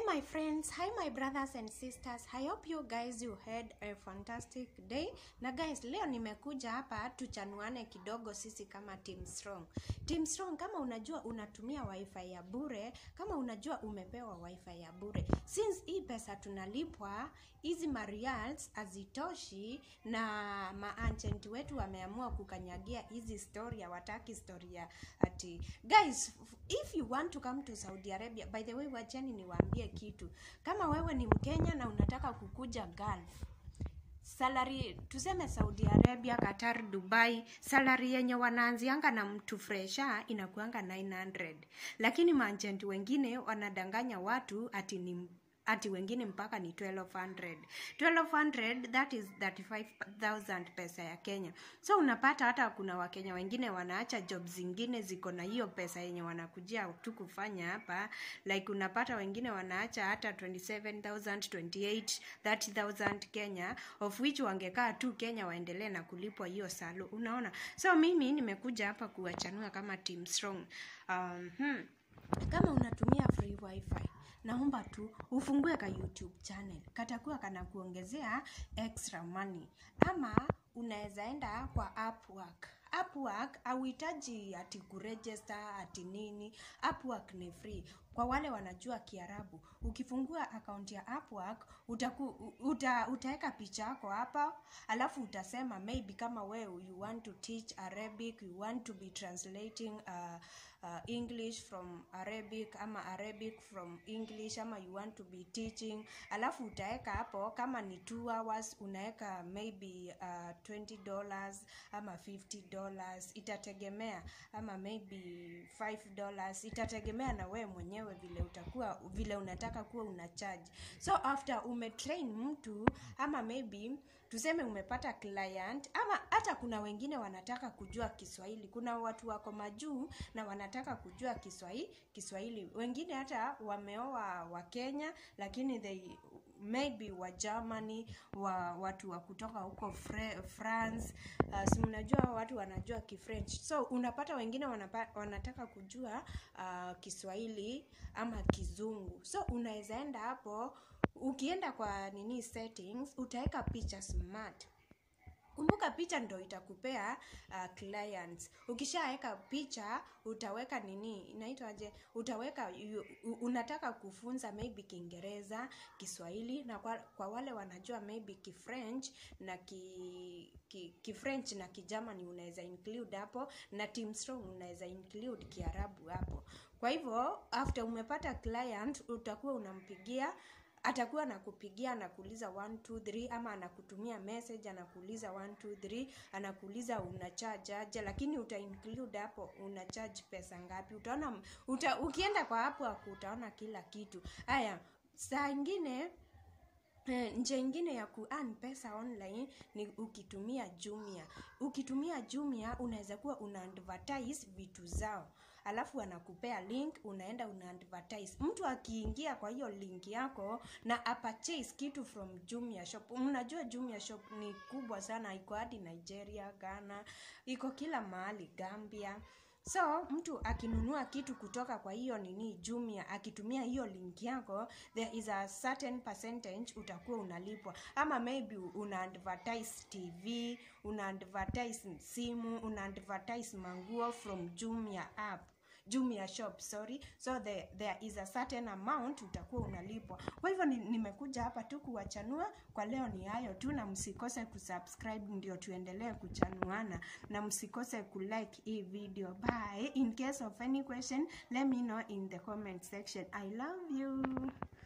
my friends, hi my brothers and sisters. I hope you guys you had a fantastic day. Na guys, leo nimekuja hapa tuchanuane kidogo sisi kama Team Strong. Team Strong, kama unajua unatumia wifi ya bure, kama unajua umepewa wifi ya bure. Since hii pesa tunalipwa, hizi marials hazitoshi na maagent wetu wameamua kukanyagia hizi story, hawataki story ya ati guys, if you want to come to Saudi Arabia, by the way, wacheni niwaambie kitu. Kama wewe ni Mkenya na unataka kukuja Gulf, salary tuseme Saudi Arabia, Qatar, Dubai, salary yenye wanaanzianga na mtu fresha inakuanga 900, lakini maagent wengine wanadanganya watu ati ni ati wengine mpaka ni 1200 1200 that is 35000 pesa ya Kenya so unapata hata kuna wakenya wengine wanaacha job zingine ziko na hiyo pesa yenye wanakujia tu kufanya hapa like unapata wengine wanaacha hata 27000 28 30000 Kenya of which wangekaa tu Kenya waendelee na kulipwa hiyo salo unaona so mimi nimekuja hapa kuwachanua kama team strong um, hmm. kama unatumia free wifi naomba tu ufungue ka youtube channel katakuwa kana kuongezea extra money ama unaweza enda kwa upwork upwork hauhitaji ati kuregister ati nini upwork ni free kwa wale wanajua kiarabu ukifungua akaunti ya upwork utaku, uta, utaweka picha yako hapa alafu utasema maybe kama wewe you want to teach arabic you want to be translating uh, uh, english from arabic ama arabic from english ama you want to be teaching alafu utaweka hapo kama ni 2 hours unaweka maybe uh, 20 dollars ama 50 dollars itategemea ama maybe 5 dollars itategemea na wewe mwenyewe vile utakuwa vile unataka kuwa una charge so after umetrain mtu ama maybe tuseme umepata client ama hata kuna wengine wanataka kujua kiswahili kuna watu wako majuu na wanataka kujua kiswahili kiswahili wengine hata wameoa wa kenya lakini they maybe wa germany wa watu wa kutoka huko Fre- france uh, si mnajua watu wanajua kifrench so unapata wengine wanapa, wanataka kujua uh, kiswahili ama kizungu so unaweza enda hapo ukienda kwa nini settings utaweka picha smart kumbuka picha ndo itakupea uh, clients ukishaweka picha utaweka nini inaitwaje utaweka yu, unataka kufunza maybe kiingereza kiswahili na kwa, kwa wale wanajua maybe kifrench na ki, ki, kifrench na kigermany unaweza include hapo na team strong unaweza include kiarabu hapo kwa hivyo after umepata client utakuwa unampigia atakuwa anakupigia anakuuliza 123 ama anakutumia message anakuuliza 123 anakuuliza una charge aje lakini uta include hapo una charge pesa ngapi utaona uta, ukienda kwa hapo hapo utaona kila kitu haya saa ingine Eh, njia ingine ya kuearn pesa online ni ukitumia Jumia. Ukitumia Jumia unaweza kuwa una advertise vitu zao, alafu anakupea link, unaenda una advertise. Mtu akiingia kwa hiyo link yako na apurchase kitu from Jumia shop. Mnajua Jumia shop ni kubwa sana, iko hadi Nigeria, Ghana, iko kila mahali, Gambia so mtu akinunua kitu kutoka kwa hiyo nini jumia akitumia hiyo link yako there is a certain percentage utakuwa unalipwa ama maybe una advertise tv una advertise simu una advertise manguo from jumia app jumia shop sorry so the, there is a certain amount utakuwa unalipwa kwa hivyo ni, nimekuja hapa tu kuwachanua kwa leo ni hayo tu na msikose kusubscribe ndio tuendelee kuchanuana na msikose kulike hii video bye in case of any question let me know in the comment section i love you